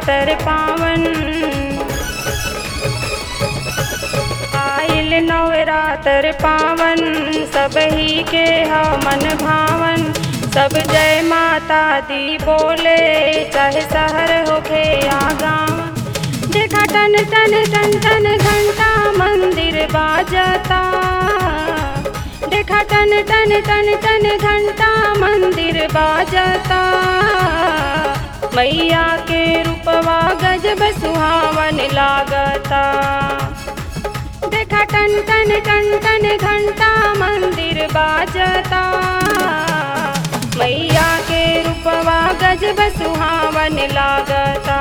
नवरात्र पावन आइल नवरात्र पावन सब ही के ह मन भावन सब जय माता दी बोले चाहे शहर होखे या गाँव देखा टन टन टन टन घंटा मंदिर बाजता देखा टन टन टन टन घंटा मंदिर बाजता मैया के रूपवा गजब सुहावन लागता देखा टन टन टन टन घंटा मंदिर बाजता मैया के रूपवा गजब सुहावन लागता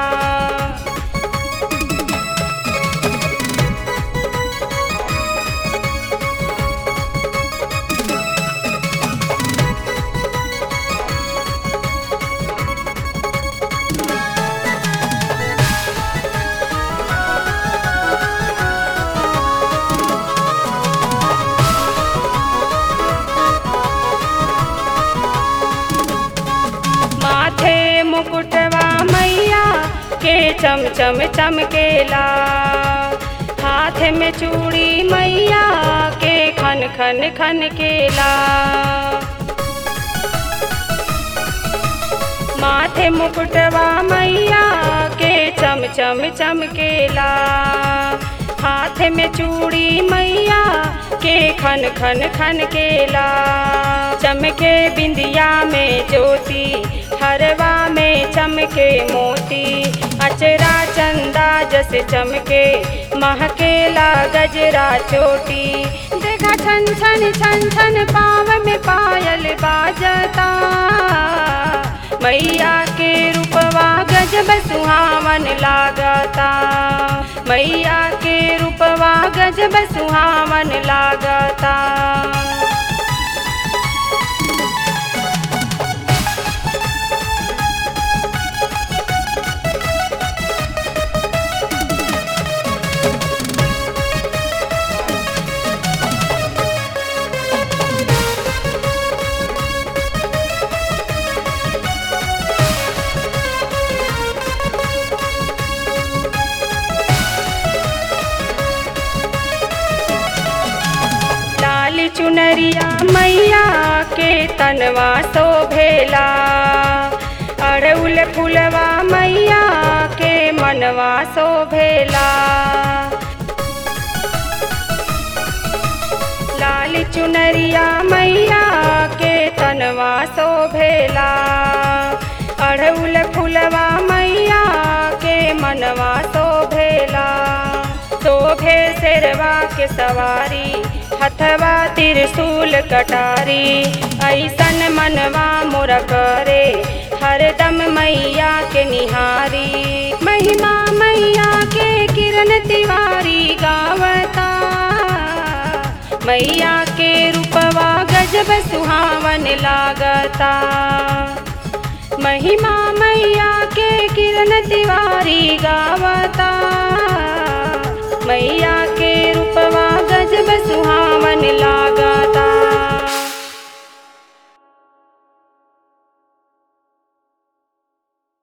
माथे मुकुटवा मैया के चम चम चमकेला हाथ में चूड़ी मैया के खन खन खन केला माथे मुकुटवा मैया के चम चम चमकेला हाथ में चूड़ी मैया के खन खन खन केला चमके बिंदिया में ज्योति हरवा में चमके मोती अचरा चंदा जस चमके महकेला गजरा चोटी देखा छन छन छन छन पाव में पायल बाजता मैया के रूपवा गजब सुहावन लागता मैया के रूपवा गजब सुहावन लागता लाल चुनरिया मैया के तनवा शोभेला अड़उल फुलवा मैया के मनवा शोभेला लाल चुनरिया मैया के तनवा शोभेला अड़उल फुलवा मैया के मनवा शोभेला शोभे शेरवा के सवारी हथवा त्रिशूल कटारी ऐसन मनवा मोर करे हरदम मैया के निहारी महिमा मैया के किरण तिवारी गावता मैया के रूपवा गजब सुहावन लागता महिमा मैया के किरण तिवारी गावता मैया के रूपवा गजब सुहा